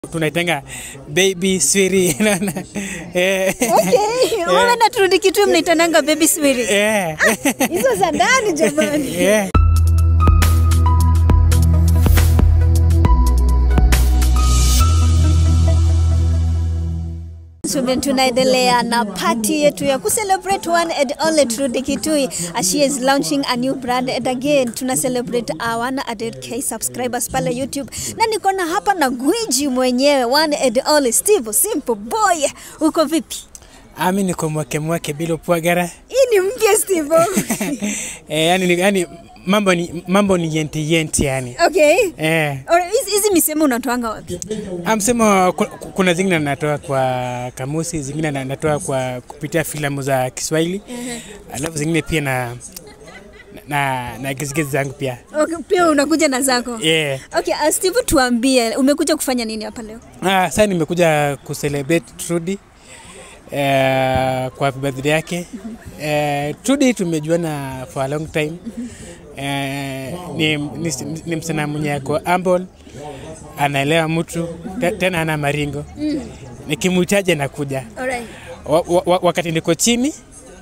tunaitenga baby swiri naona eh, Okay, wewe na turudi kitu mnaitananga baby swiri. eh, Hizo za ndani jamani. eh. Tume- tunaendelea na party yetu ya kucelebrate one and only Trudy Kitui as she is launching a new brand and again tuna celebrate our 100k subscribers pale YouTube na niko na hapa na gwiji mwenyewe one and only Steve Simple Boy. Uko vipi? ami niko mwake mwake bila upwagara Hii ni mpya Steve. eh, yani, ni- yani mambo ni mambo ni yenti yenti yani Okay. eh. Ora, hizi hizi misemo unatoanga wapi? Amsema ku- ku- kuna zingine natoa kwa kamusi, zingine na- natoa kwa kupitia filamu za Kiswahili, alafu zingine pia na na na gizgizi zangu pia Okay, pia unakuja na zako. yeah. Okay, uh, Steve tuambie umekuja kufanya nini hapa leo? Ah, sasa nimekuja kucelebrate Trudy eh, kwa happy birthday yake. Eh, Trudy tumejuana for a long time. Eh, ni, ni, ni msichana mwenye ako humble, anaelewa mtu te- tena ana maringo. Nikimhitaji anakuja. Alright. wa, wa, wa- wakati niko chini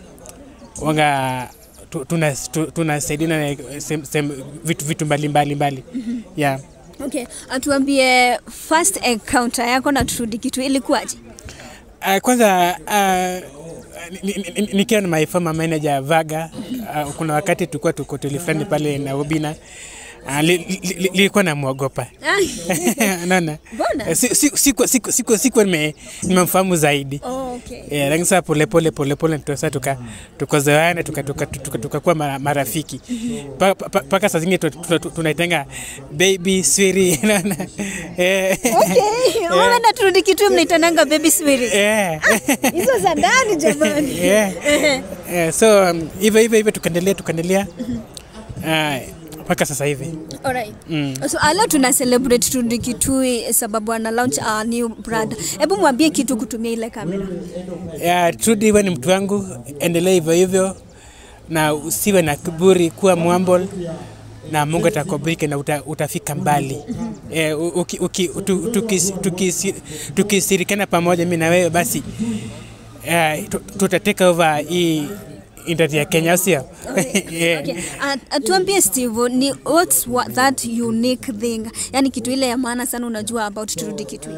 wanga tu- tuna- tu- tunasaidiana na sem- sem- vitu, vitu mbalimbali mbali. yeah. Okay, atuambie first encounter yako na Trudy Kitui ilikuwaje? Uh, kwanza uh, ni- ni- ni- nikiwa na my former manager Vaga uh, kuna wakati tulikuwa tuko hoteli fulani pale Nairobi na uh, li, li, li, lilikuwa namwogopa naona Mbona? Eh, si- si- sikuwa siku, siku, siku nime- nimemfahamu zaidi Oh, okay. Yeah, lakini sasa polepole polepole ndio sasa tuka tukazoeana tuka tuka tuka tukakuwa mara, marafiki mpaka pa, pa, saa zingine tu- tu- tu- tunaitenga baby swiri naona eh, Okay, wewe na Trudy Kitui mnaitananga baby swiri. eh, Hizo za ndani jamani. eh, eh, so um, hivyo hivyo hivyo tukaendelea tukaendelea Ah, mpaka sasa hivi Alright. So uh, leo tuna celebrate Trudy Kitui sababu ana launch a new brand. Hebu mwambie kitu kutumia ile kamera. yeah, Trudy wewe ni mtu wangu, endelea hivyo hivyo na usiwe na kiburi, kuwa mwambol na Mungu atakubariki na uta, utafika mbali. Eh, u- uki, uki, tu- tukis- tukisi- tukishirikiana pamoja mimi na wewe basi eh, tu- tutateka over hii industry ya Kenya, sio? yeah. Okay. Uh, uh, tuambie Steve, ni what's what that unique thing? Yaani kitu ile ya maana sana unajua about Trudy Kitui.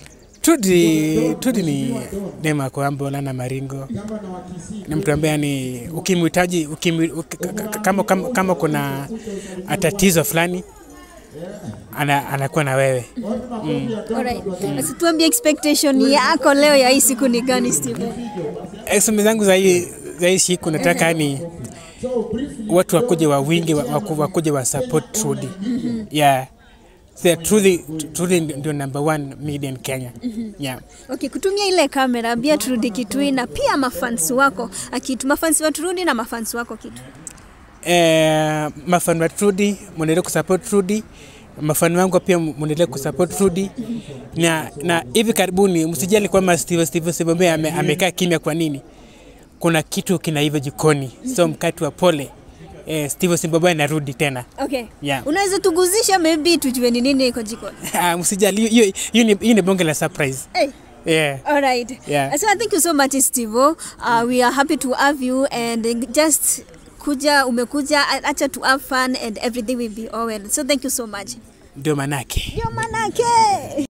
Tudi, Tudi ni dema kwamba lana maringo, ni mtu ambaye ni ukimhitaji ukimwi- uki- ka- ka- kama, kama, kama kuna tatizo fulani ana, anakuwa na wewe Alright. Sasa tuambie expectation yako leo ya hii siku ni gani Steve? Esome zangu za hii za hii siku nataka ni watu wakuje wa wingi wa- waku- wakuje wa support Trudy yeah. So, Trudy, Trudy ndio number one media in Kenya yeah. Okay, kutumia ile kamera ambia Trudy Kitui na pia mafansi wako akitu mafansi wa Trudy na mafansi wako kitu. eh, mafani wa Trudy mwendelee kusupport Trudy, mafani wangu pia mwendelee kusupport Trudy na, na hivi karibuni msijali kwamba Steve Steve Sebombe ame, amekaa kimya. Kwa nini? Kuna kitu kinaiva jikoni, so mkati wa pole eh, Steve Sebombe anarudi tena Okay. Yeah. Unaweza tuguzisha maybe tujue ni nini iko jikoni. Ah, msijali, hiyo hiyo ni, hiyo ni bonge la surprise Hey. yeah. All right. Yeah. So thank you so much Steve. Uh, we are happy to have you and just kuja umekuja acha to have fun and everything will be all well. So thank you so much. Ndio manake Ndio manake.